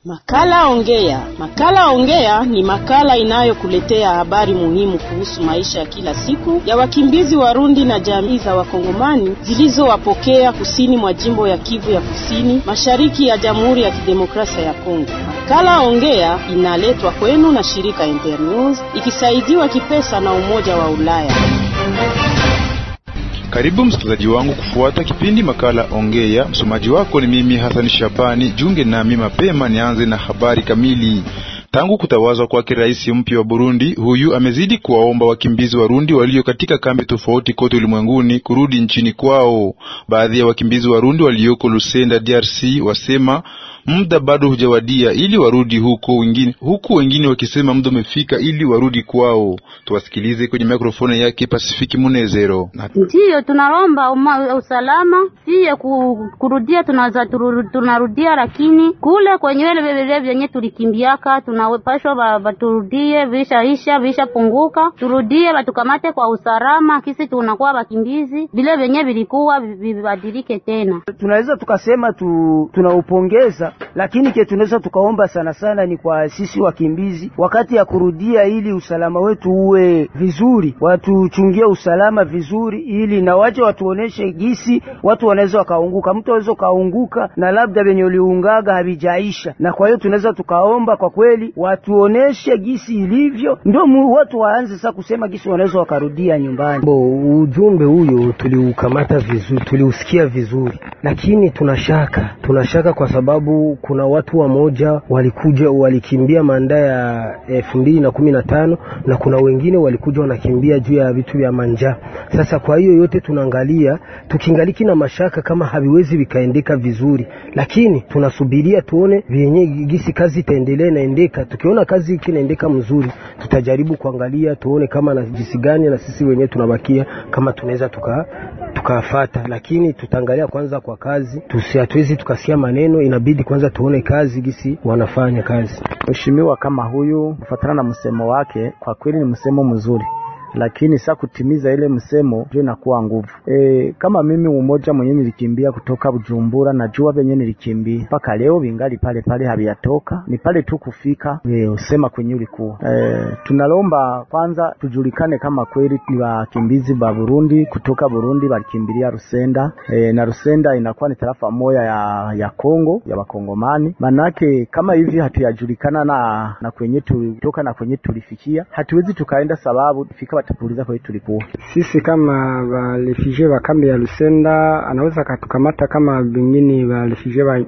Makala Ongea. Makala Ongea ni makala inayokuletea habari muhimu kuhusu maisha ya kila siku ya wakimbizi Warundi na jamii za Wakongomani zilizowapokea kusini mwa jimbo ya Kivu ya Kusini, mashariki ya Jamhuri ya Kidemokrasia ya Kongo. Makala Ongea inaletwa kwenu na shirika Internews ikisaidiwa kipesa na Umoja wa Ulaya. Karibu msikilizaji wangu kufuata kipindi makala Ongea. Msomaji wako ni mimi Hassan Shabani. Junge nami mapema nianze na habari kamili. Tangu kutawazwa kwake rais mpya wa Burundi, huyu amezidi kuwaomba wakimbizi Warundi walio katika kambi tofauti kote ulimwenguni kurudi nchini kwao. Baadhi ya wakimbizi Warundi walioko Lusenda, DRC, wasema muda bado hujawadia ili warudi huko, wengine huku wengine wakisema muda umefika ili warudi kwao. Tuwasikilize kwenye mikrofoni yake Pasifiki Munezero. Ndiyo, tunalomba uma, usalama siye ku, kurudia tunaweza tunarudia, lakini kule kwenye vile vile vyenye tulikimbiaka tunapashwa baturudie, vishaisha vishapunguka, turudie batukamate kwa usalama, kisi tunakuwa bakimbizi, vile vyenye vilikuwa vibadilike tena. Tunaweza tukasema tu, tunaupongeza lakini ke tunaweza tukaomba sana sana ni kwa sisi wakimbizi, wakati ya kurudia, ili usalama wetu uwe vizuri, watuchungie usalama vizuri, ili na waje watuoneshe gisi watu wanaweza wakaunguka. Mtu aweza ukaunguka na labda venye uliungaga havijaisha, na kwa hiyo tunaweza tukaomba kwa kweli watuoneshe gisi ilivyo, ndio watu waanze sasa kusema gisi wanaweza wakarudia nyumbani. Bo, ujumbe huyo tuliukamata vizuri, tuliusikia vizuri, lakini tunashaka tunashaka kwa sababu kuna watu wamoja walikuja walikimbia manda ya elfu mbili na kumi na tano na kuna wengine walikuja wanakimbia juu ya vitu vya manja. Sasa kwa hiyo yote tunaangalia tukingaliki na mashaka kama haviwezi vikaendeka vizuri, lakini tunasubiria tuone vyenye gisi kazi itaendelea inaendeka. Tukiona kazi ikinaendeka mzuri, tutajaribu kuangalia tuone kama na jinsi gani na sisi wenyewe tunabakia kama tunaweza tuka tukafata, lakini tutaangalia kwanza kwa kazi, hatuwezi tukasikia maneno, inabidi kwanza tuone kazi gisi wanafanya kazi. Mheshimiwa kama huyu kufuatana na msemo wake, kwa kweli ni msemo mzuri lakini saa kutimiza ile msemo ndio inakuwa nguvu. E, kama mimi umoja mwenyewe nilikimbia kutoka Bujumbura, najua venye nilikimbia mpaka leo vingali pale pale, haviyatoka ni pale tu kufika e, usema kwenye ulikuwa e, tunalomba kwanza tujulikane kama kweli ni wakimbizi ba Burundi kutoka Burundi walikimbilia Rusenda e, na Rusenda inakuwa ni tarafa moja ya ya Kongo ya Wakongomani. Manake kama hivi hatuyajulikana na na kwenye tulitoka na kwenye tulifikia, hatuwezi tukaenda sababu fika watatuuliza kwa tulikuwa sisi kama barefugee wa kambi ya Lusenda, anaweza katukamata kama vingine barefugee wa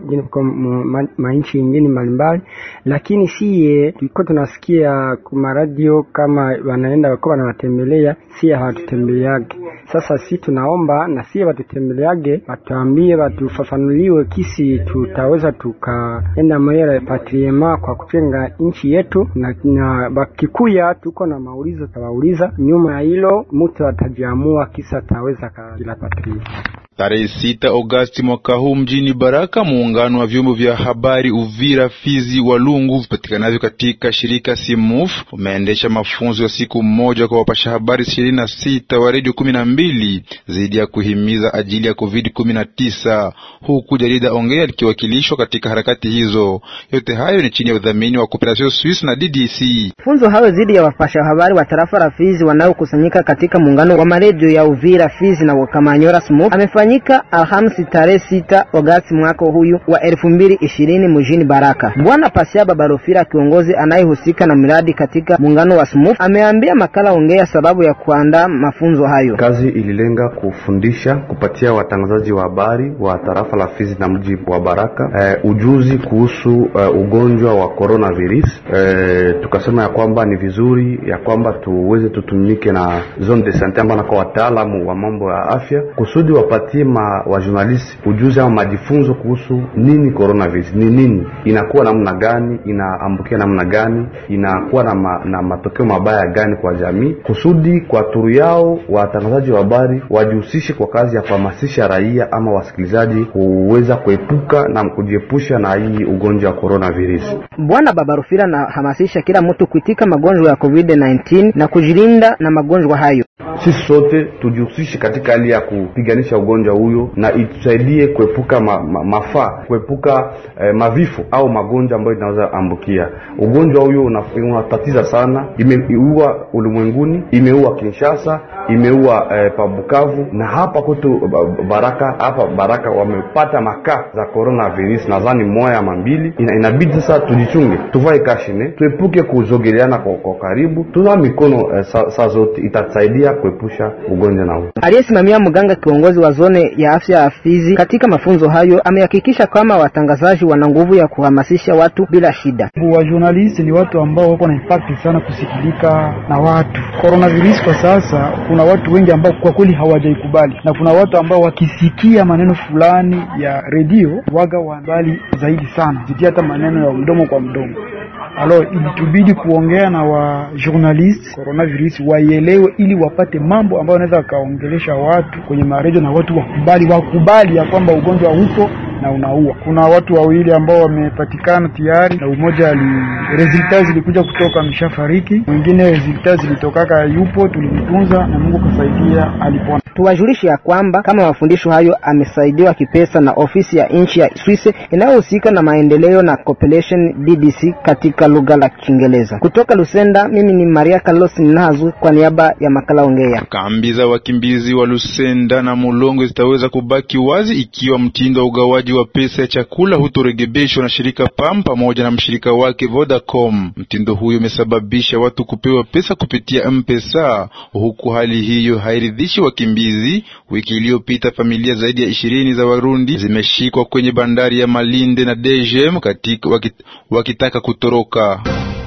mainchi ingine mbalimbali, lakini siye tuliko tunasikia kuma radio kama wanaenda wako wanawatembelea, siye hawatutembeleage. Sasa si tunaomba na siye watutembeleage, watuambie, watufafanuliwe kisi tutaweza tukaenda mwele patriema kwa kujenga nchi yetu, na, na bakikuya tuko na maulizo tawauliza nyuma ya hilo mtu atajiamua kisa ataweza kila patria. Tarehe sita Agosti mwaka huu mjini Baraka, muungano wa vyombo vya habari Uvira, Fizi, Walungu vipatikanavyo katika shirika Simuf umeendesha mafunzo ya siku mmoja kwa wapasha habari ishirini na sita wa redio kumi na mbili dhidi ya kuhimiza ajili ya Covid kumi na tisa huku jarida Ongea likiwakilishwa katika harakati hizo. Yote hayo ni chini ya udhamini wa Cooperation Suisse na DDC. Funzo hayo dhidi ya wapasha habari wa tarafa la Fizi wanaokusanyika katika muungano wa maredio ya Uvira, Fizi na Kamanyora Smuf amefanyika Alhamisi tarehe sita Agosti mwaka huyu wa elfu mbili ishirini mjini Baraka. Bwana Pasiaba Barofira, kiongozi anayehusika na miradi katika muungano wa Smuf, ameambia makala Ongea sababu ya kuandaa mafunzo hayo. Kazi ililenga kufundisha, kupatia watangazaji wa habari wa tarafa la Fizi na mji wa Baraka eh, ujuzi kuhusu eh, ugonjwa wa coronavirus. Eh, tukasema ya kwamba ni vizuri ya kwamba tuweze tutumike na zone de sante ambao nako wataalamu wa mambo ya afya kusudi wapatie ma wa journalist ujuzi ama majifunzo kuhusu nini coronavirus ni nini, inakuwa namna gani, inaambukia namna gani, inakuwa na, ma, na matokeo mabaya gani kwa jamii, kusudi kwa turu yao watangazaji wa habari wajihusishe kwa kazi ya kuhamasisha raia ama wasikilizaji kuweza kuepuka na kujiepusha na hii ugonjwa wa coronavirus. Bwana Babarufira anahamasisha kila mtu kuitika magonjwa ya COVID-19 na kujilinda na magonjwa hayo. sisi sote tujihusishe katika hali ya kupiganisha ugonjwa huyo na itusaidie kuepuka ma, ma, mafaa kuepuka eh, mavifo au magonjwa ambayo inaweza ambukia. Ugonjwa huyo unatatiza sana, imeua ulimwenguni, imeua Kinshasa, imeua eh, Pabukavu na hapa kwetu Baraka, hapa Baraka wamepata makaa za coronavirus, nadhani moya ama mbili. Ina, inabidi sasa tujichunge, tuvae kashine, tuepuke kuzogeleana kwa, kwa karibu, tunawa mikono eh, saa sa zote, itatusaidia kuepusha ugonjwa na huu. Aliyesimamia mganga kiongozi wa zone ya afya ya Fizi katika mafunzo hayo amehakikisha kama watangazaji wana nguvu ya kuhamasisha watu bila shida. Wa journalist ni watu ambao wako na impact sana kusikilika na watu. Coronavirus kwa sasa kuna watu wengi ambao kwa kweli hawajaikubali na kuna watu ambao wakisikia maneno fulani ya redio waga wanabali zaidi sana zikia hata maneno ya mdomo kwa mdomo. Alo, ilitubidi kuongea na wa journalist coronavirus waielewe, ili wapate mambo ambayo wanaweza wakaongelesha watu kwenye maredio na watu wakubali, wakubali ya kwamba ugonjwa upo na unaua. Kuna watu wawili ambao wamepatikana tayari na umoja ali resulta zilikuja kutoka ameshafariki, mwingine resulta zilitokaka yupo, tulimtunza na Mungu kasaidia alipona. Tuwajulishe ya kwamba kama mafundisho hayo amesaidiwa kipesa na ofisi ya nchi ya Swisse inayohusika na maendeleo na cooperation DDC katika lugha la Kiingereza. Kutoka Lusenda, mimi ni Maria Carlos Ninazu kwa niaba ya makala Ongea. Kambi za wakimbizi wa Lusenda na Mulongo zitaweza kubaki wazi ikiwa mtindo wa ugawaji wa pesa ya chakula hutorekebishwa na shirika PAM pamoja na mshirika wake Vodacom. Mtindo huyo umesababisha watu kupewa pesa kupitia M-Pesa, huku hali hiyo hairidhishi wakimbizi. Wiki iliyopita familia zaidi ya ishirini za Warundi zimeshikwa kwenye bandari ya Malinde na Dejem katika wakit, wakitaka kutoroka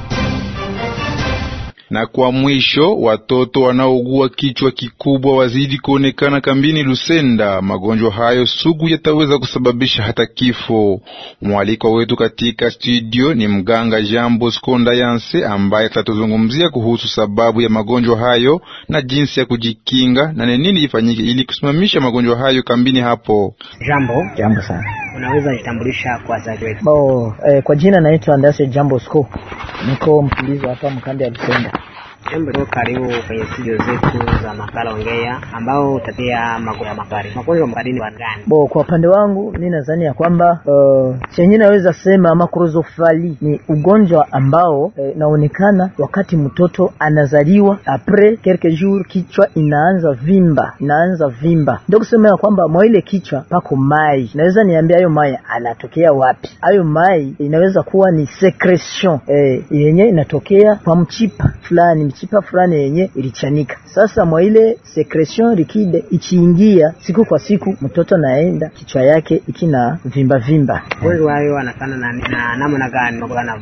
na kwa mwisho, watoto wanaougua kichwa kikubwa wazidi kuonekana kambini Lusenda. Magonjwa hayo sugu yataweza kusababisha hata kifo. Mwalikwa wetu katika studio ni mganga Jean Bosco Ndayanse ambaye atatuzungumzia kuhusu sababu ya magonjwa hayo na jinsi ya kujikinga na ni nini ifanyike ili kusimamisha magonjwa hayo kambini hapo. Jambo. Jambo sana. Unaweza jitambulisha kwa wazazi wetu? Bo, eh, kwa jina naitwa Ndase Jean Bosco. Niko mkimbizi hapa mkambi ya Lusenda. Jambo, karibu kwenye studio zetu za makala Ongea ambao utatia magonjwa makali. Magonjwa makali ni gani? Bo, kwa upande wangu mi nadhani ya kwamba uh, chenye naweza sema makrozofali ni ugonjwa ambao eh, naonekana wakati mtoto anazaliwa apres quelques jours kichwa inaanza vimba, inaanza vimba. Ndio kusema ya kwamba mwa ile kichwa pako mai. Naweza niambia hayo mai anatokea wapi? Hayo mai inaweza kuwa ni secretion eh, yenye inatokea kwa mchipa fulani mchipa fulani yenye ilichanika. Sasa mwa ile secretion liquide ikiingia siku kwa siku, mtoto naenda kichwa yake ikina vimba vimba. Magonjwa hayo anafana na, na namna gani?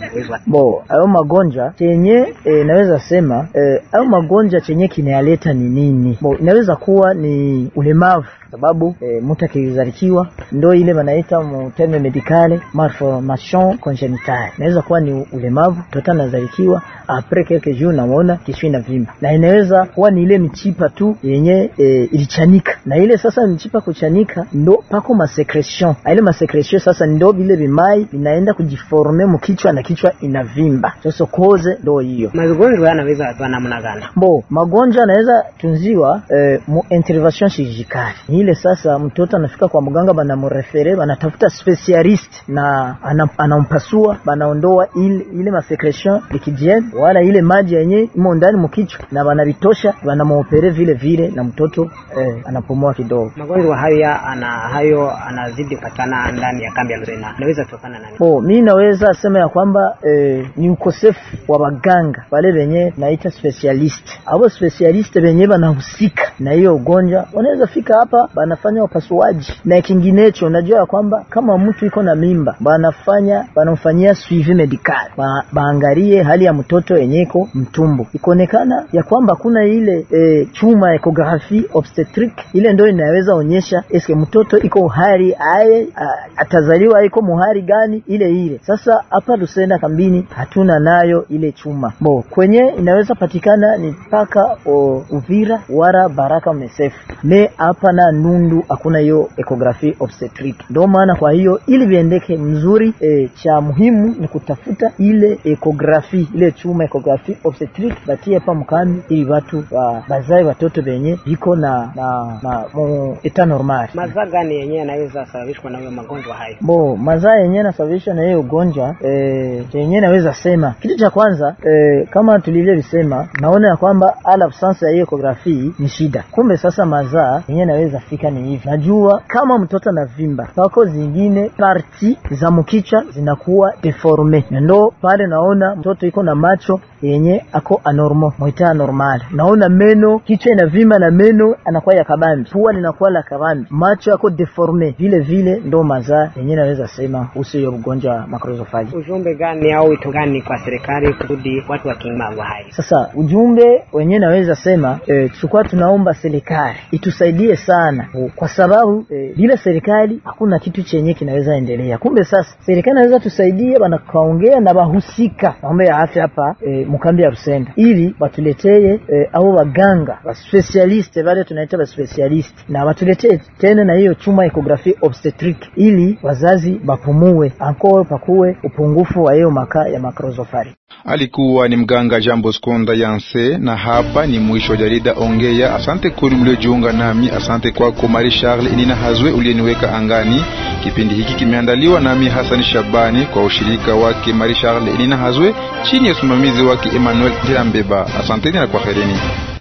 Bo, hayo magonjwa chenye e, naweza sema hayo e, magonjwa chenye kinayaleta ni nini? Bo, inaweza kuwa ni ulemavu sababu e, mtu akizalikiwa ndo ile wanaita mterme medicale malformation congenitale. Inaweza kuwa ni ulemavu, mtoto anazalikiwa apres quelques jours naona kisha ina vimba, na inaweza kuwa ni ile mchipa tu yenye e, ilichanika, na ile sasa mchipa kuchanika ndo pako masecretion, ile masecretion sasa ndo vile vimai vinaenda kujiforme mkichwa na kichwa inavimba. Sasa koze ndo hiyo. Magonjwa yanaweza kuwa namna gani? Bo, magonjwa yanaweza tunziwa e, mu intervention chirurgicale ile sasa mtoto anafika kwa mganga, banamurefere banatafuta specialist na anampasua, banaondoa ile, ile masecretion likidienne wala ile maji yenye imo ndani mkichwa, na banavitosha banamuopere vile vile, na mtoto eh, anapumua kidogo. Magonjwa hayo ya ana hayo anazidi kupatikana ndani ya kambi ya Lusena, inaweza kutokana na nini? Oh, mi naweza sema ya kwamba eh, ni ukosefu wa waganga wale wenye naita specialist. Abo specialist wenye banahusika na hiyo ugonjwa wanaweza fika hapa banafanya upasuaji na kinginecho. Unajua ya kwamba kama mtu iko na mimba banafanya banamfanyia suivi medical ba, baangalie hali ya mtoto yenye iko mtumbo, ikoonekana ya kwamba kuna ile e, chuma ecography obstetric ile ndio inaweza onyesha eske mtoto iko hali aye atazaliwa iko muhari gani ile ile. Sasa hapa Lusenda kambini hatuna nayo ile chuma bo, kwenye inaweza patikana ni mpaka Uvira wara Baraka Mesefu me hapa na Nundu hakuna hiyo ecography obstetric. Ndio maana kwa hiyo ili viendeke mzuri e, cha muhimu ni kutafuta ile ecography ile chuma ecography obstetric batie pa mkambi ili watu wa bazae watoto benye biko na na na mu eta normal. Mazaa gani yenyewe yanaweza sababishwa na hiyo magonjwa hayo? Bo mazaa yenyewe nasababishwa na hiyo ugonjwa eh, yenyewe naweza sema kitu cha kwanza eh, kama tulivyovisema, naona ya kwamba ala absence ya hiyo ekografi ni shida. Kumbe sasa mazaa yenyewe naweza fika ni hivi, najua kama mtoto anavimba pako zingine parti za mkicha zinakuwa deforme, na ndo pale naona mtoto iko na macho yenye ako anormal mwita anormal, naona meno kichwa inavimba na meno anakuwa ya kabambi, pua linakuwa la kabambi, macho yako deforme vile vile, ndo mazaa yenye naweza sema usi hiyo ugonjwa wa macrocephaly. Ujumbe gani au wito gani kwa serikali kusudi watu wakinge magonjwa hayo? Sasa ujumbe wenyewe naweza sema e, tulikuwa tunaomba serikali itusaidie sana, kwa sababu e, bila serikali hakuna kitu chenye kinaweza endelea. Kumbe sasa serikali naweza tusaidia, banakaongea na bahusika mambo ya afya hapa e, mkambi ya Rusenda ili batuletee e, au waganga wa specialist wale tunaita wa specialist na batuletee tena na hiyo chuma ecography obstetric ili wazazi bapumue anko pakuwe upungufu wa hiyo maka ya macrocephaly. Alikuwa ni mganga Jambo Skonda Yanse, na hapa ni mwisho wa jarida Ongea. Asante kwenu mliojiunga nami, asante kwako Marie Charles Inina Hazwe uliyeniweka angani. Kipindi hiki kimeandaliwa nami Hassan Shabani kwa ushirika wake Marie Charles Inina Hazwe chini ya usimamizi wake Emmanuel Dirambeba. Asanteni na kwaherini.